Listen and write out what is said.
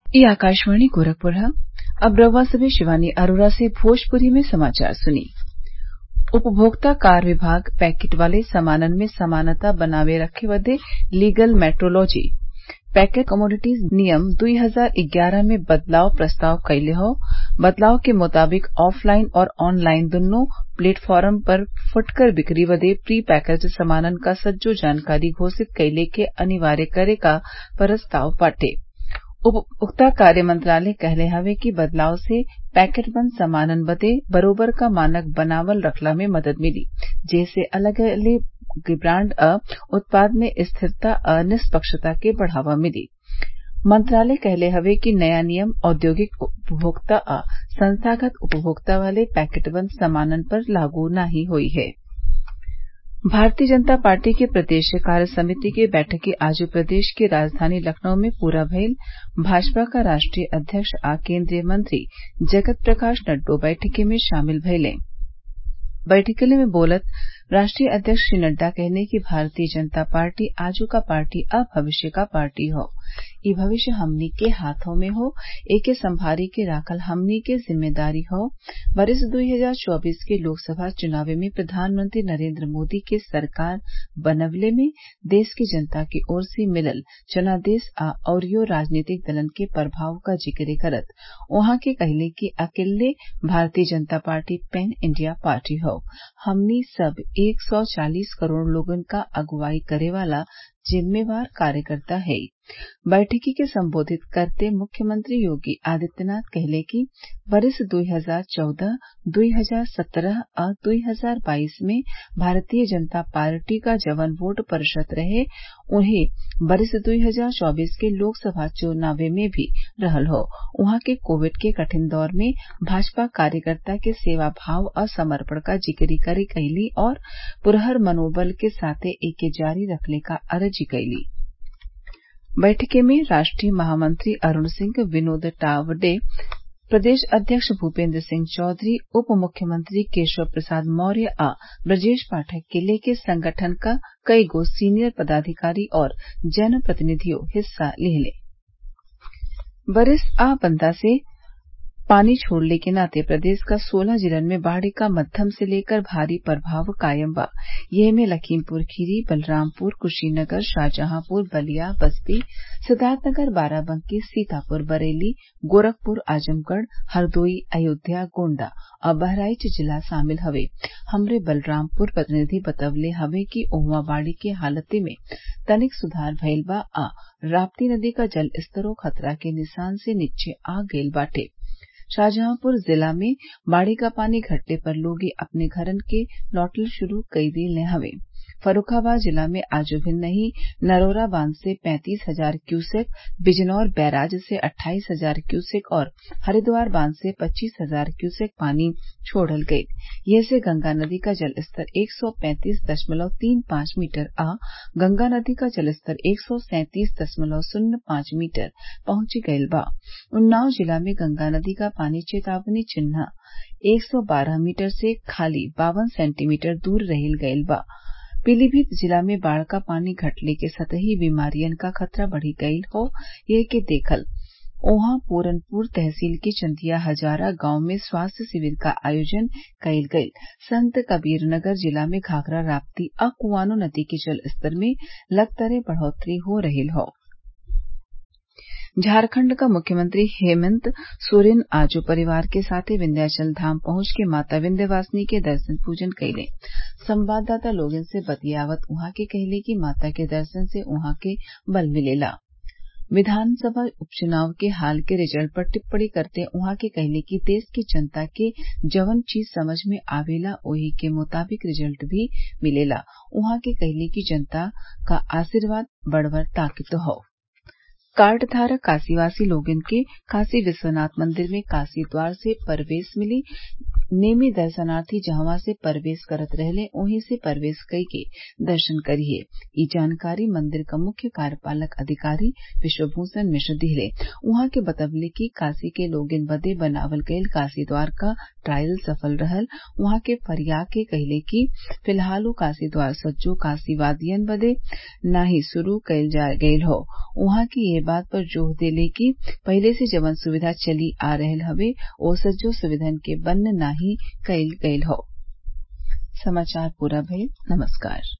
ये आकाशवाणी गोरखपुर है अब रउआ सभे शिवानी अरोरा से भोजपुरी में समाचार सुनी उपभोक्ता कार्य विभाग पैकेट वाले सामानन में समानता बनाये रखे बदे लीगल मेट्रोलॉजी पैकेट कमोडिटीज नियम दुई हजार ग्यारह में बदलाव प्रस्ताव कइले हौ बदलाव के मुताबिक ऑफलाइन और ऑनलाइन दुन्नो प्लेटफार्म पर फुटकर बिक्री बदे प्री पैकेज्ड सामानन क सज्जो जानकारी घोषित कइले के अनिवार्य करे क प्रस्ताव बाटे उपभोक्ता कार्य मंत्रालय कहले हवे कि बदलाव से पैकेट बंद सामानन बदे बरोबर क मानक बनावल रखला में मदद मिली जेसे अलग अलग ब्रांड आ उत्पाद में स्थिरता आ निष्पक्षता के बढ़ावा मिली मंत्रालय कहले हवे कि नया नियम औद्योगिक उपभोक्ता आ संस्थागत उपभोक्ता वाले पैकेटबंद सामानन पर लागू नाहीं होई है भारतीय जनता पार्टी के प्रदेश कार्य समिति के बैठकें आज प्रदेश के राजधानी लखनऊ में पूरा भइल भाजपा क राष्ट्रीय अध्यक्ष आ केन्द्रीय मंत्री जगत प्रकाश नड्डा बैठकी में शामिल भइले बैठकी में बोलत राष्ट्रीय अध्यक्ष श्री नड्डा कहले कि भारतीय जनता पार्टी आजू क पार्टी आ भविष्य क पार्टी हौ इ भविष्य हमनी के हाथों में हौ एके संभाली के राखल हमनी के जिम्मेदारी हौ वर्ष दुई हजार चौबीस के लोकसभा चुनाव में प्रधानमंत्री नरेन्द्र मोदी के सरकार बनवले में देश की जनता की ओर से मिलल जनादेश आ अउरियो राजनीतिक दलन के प्रभाव क जिक्र करत उहाँ के कहले कि अकेल्ले भारतीय जनता पार्टी पैन इंडिया पार्टी हौ हमनी सब एक सौ चालीस करोड़ लोगन क अगुवाई करे वाला जिम्मेवार कार्यकर्ता हई बैठकी के संबोधित करते मुख्यमंत्री योगी आदित्यनाथ कहले कि वर्ष दुई हजार चौदह दुई हजार सत्रह आ दुई हजार बाईस में भारतीय जनता पार्टी क जवन वोट प्रतिशत रहे उहे वर्ष दुई हजार चौबीस के लोकसभा चुनाव में भी रहल हौ उहाँ के कोविड के कठिन दौर में भाजपा कार्यकर्ता के सेवा भाव आ समर्पण क जिक्र करे कइली और पुरहर मनोबल के साथे एके जारी रखले क अर्जी कइली बैठकी में राष्ट्रीय महामंत्री अरूण सिंह विनोद तावडे प्रदेश अध्यक्ष भूपेन्द्र सिंह चौधरी उप मुख्यमंत्री केशव प्रसाद मौर्य आ ब्रजेश पाठक के लेके संगठन क कईगो सीनियर पदाधिकारी और जनप्रतिनिधियो हिस्सा लिहले बरिस आ बंदा से पानी छोड़ले के नाते प्रदेश क सोलह जिलन में बाढ़ क मध्यम से लेकर भारी प्रभाव कायम बा येमे लखीमपुर खीरी बलरामपुर कुशीनगर शाहजहांपुर बलिया बस्ती सिद्दार्थनगर बाराबंकी सीतापुर बरेली गोरखपुर आजमगढ़ हरदोई अयोध्या गोण्डा आ बहराइच जिला शामिल हवे हमरे बलरामपुर प्रतिनिधि बतवले हवे कि ओहवा बाढ़ के हालती में तनिक सुधार भइल बा आ राप्ती नदी क जलस्तरो खतरा के निशान से नीचे आ गइल बाटे शाहजहांपुर जिला में बाढ़ क पानी घटले पर लोग अपने घरन के लौटल शुरू कई दिले हवे फर्रुखाबाद जिला में आज भिन्नही नरौरा बांध से पैंतीस हजार क्यूसेक बिजनौर बैराज से अट्ठाईस हजार क्यूसेक और हरिद्वार बांध से पच्चीस हजार क्यूसेक पानी छोड़ल गईल एसे गंगा नदी का जलस्तर एक सौ पैंतीस दशमलव तीन पांच मीटर आ गंगा नदी का जलस्तर एक सौ सैंतीस दशमलव शून्य पांच मीटर पहुंच गईल बा उन्नाव जिला में गंगा नदी का पानी चेतावनी चिन्ह एक सौ बारह मीटर से खाली बावन सेंटीमीटर दूर रह गईल बा पीलीभीत जिला में बाढ़ का पानी घटले के सतही बीमारियन क खतरा बढ़ी गईल हौ एके देखल ओहा पूरनपुर तहसील के चंदिया हजारा गांव में स्वास्थ्य शिविर का आयोजन कईल गईल संत कबीरनगर जिला में घाघरा राप्ती आ कुआनो नदी के जलस्तर में लगातार बढ़ोतरी हो रहल हौ झारखंड क मुख्यमंत्री हेमंत सोरेन आज परिवार के साथे विंध्याचल धाम पहुंच के माता विंध्यवासिनी के दर्शन पूजन कइले संवाददाता लोगन से बतियावत उहाँ के कहले कि माता के दर्शन से उहाँ के बल मिलेला विधानसभा उपचुनाव के हाल के रिजल्ट पर टिप्पणी करते उहाँ के कहले कि देश की जनता के जवन चीज समझ में आवेला ओही के मुताबिक रिजल्ट भी मिलेला उहाँ के कहले कि जनता क आशीर्वाद बड़बर ताकत हौ कार्ड धारक काशीवासी लोगन के काशी विश्वनाथ मंदिर में काशी द्वार से प्रवेश मिली नेमी दर्शनार्थी जहवा से प्रवेश करत रहले ओही से प्रवेश कइके दर्शन करिहे इ जानकारी मंदिर क मुख्य कार्यपालक अधिकारी विश्वभूषण मिश्र दिहले उहाँ के बतवले कि काशी के लोगन बदे बनावल गईल काशी द्वार क ट्रायल सफल रहल उहाँ के फरिया के कहिले कि फिलहाल उ काशी द्वार सज्जो काशीवादियन बदे नाही शुरू कईल गयल हौ उहाँ की एह बात पर जोर देले कि पहिले से जवन सुविधा चली आ रहल हवे ओ सज्जो सुविधन के बंद नाही कईल गयल हौ